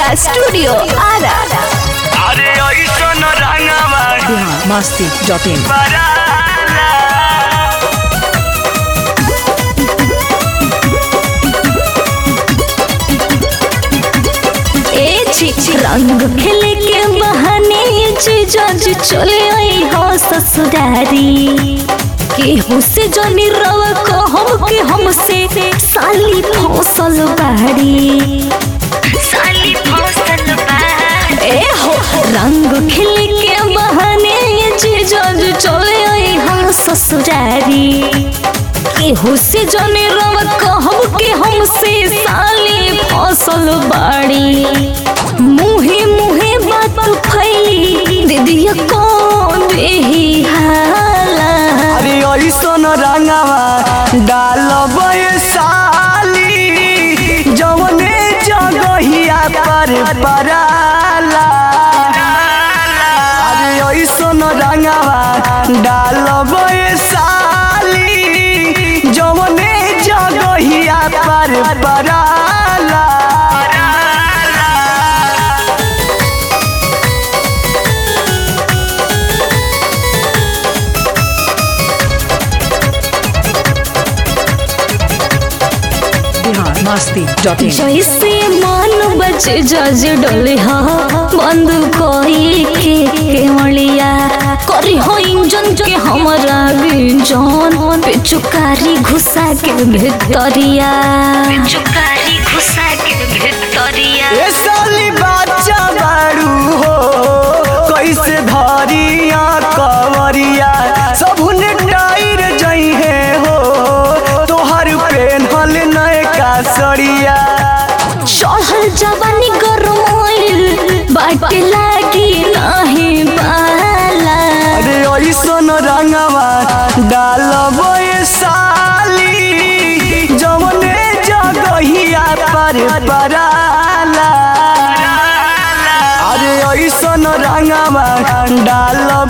Kalika studio Ara अरे ऐसन रंगवा बिहार मस्ती डॉट इन बराला ए छी रंग खेले के बहाने जज चले आई हो ससुरारी केहू से जनी रव कहम के हमसे साली फसल बाड़ी साली फसल ए हो रंग खेले के बहाने जज चले आई हम ससुरारी केहू से जने रव कहब के हमसे साली फसल बाड़ी मुहे मुहे बात फैली दीदिया कौन देही हाला अरे ऐसन रंगवा डालब साली जवने जगहिया पर पराला अरे ऐसन रंगवा डालब साली जवने जगहिया पर पराला बिहार मस्ती डॉट इन जैसे मान बचे जज डोले हा बंद कोई के केवलिया करी हो इंजन के हमारा इंजन पे चुकारी घुसा के भीतरिया चुकारी घुसा के भीतरिया ए साली बच्चा बाड़ू हो कैसे धरिया कवरिया सबने टायर जइहे हो तोहर पेन्हल नयका सड़िया चढ़ल जवानी गरमाइल बाटे लागी नाही बाला अरे ऐसन रंगवा डालब साली जवने जगहिया पर पराला अरे ऐसन रंगवा डालब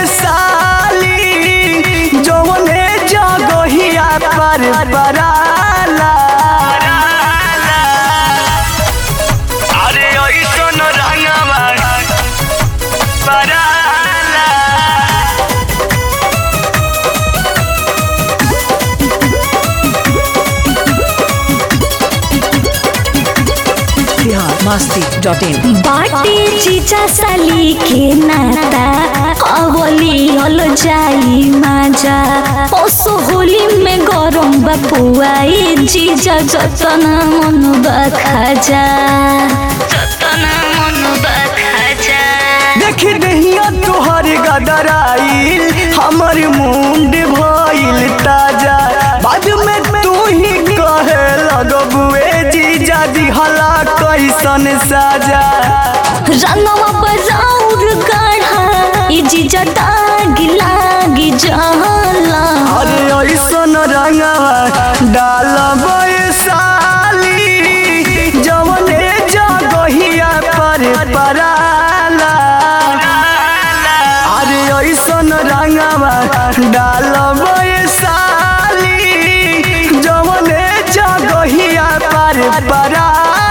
साली जवने जगहिया पर पराला अरे ऐसन रंगवा पराला बिहार मस्ती डॉट इन बाटे जीजा साली के नाता अवली हल जाई माजा पशु होली में गरम बपुआई जीजा जतना मन बखाजा जतना मन बखाजा देख दहिया तोहर गदराइल हमर मुंड भइल ताजा बाद में तू ही कहे लगबुए जीजा दिहला कैसन साजा रंगवा बजाउर गाढ़ा ई जीजा दागी लागी जाला अरे ऐसन रंगवा डालब साली जवने जगहिया पर पराला अरे ऐसन रंगवा डालब साली जवने जगहिया पर पराला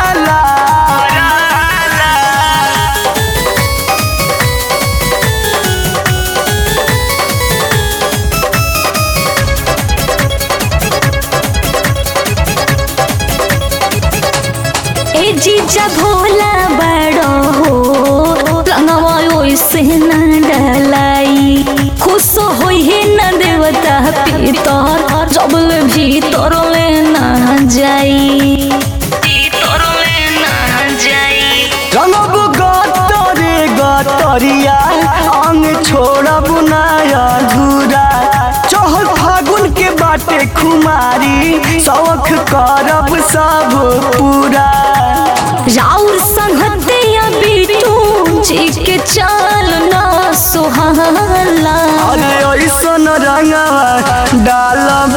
ए जीजा भोला बड़ो हो रंगवा ओइसे न डलाई खुश होई है न देवता पीतर जबल भीतर ले न जाई भीतर ले न जाई रंगब गतरे गतरिया अंग छोड़ब नया धूरा चहल फागुन के बाटे खुमारी शौख करब सब पूरा राउर संगतिया बिटू जी के चाल ना सुहाला अरे ऐसन रंगवा डालब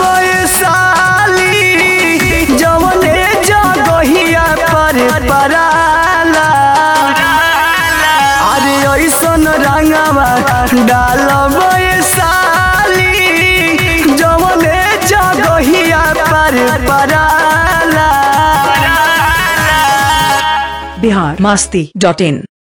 साली जवने जगहिया पर पराला अरे ऐसन रंगवा डालब साली जवने जगहिया पर पराला बिहार मस्ती डॉट इन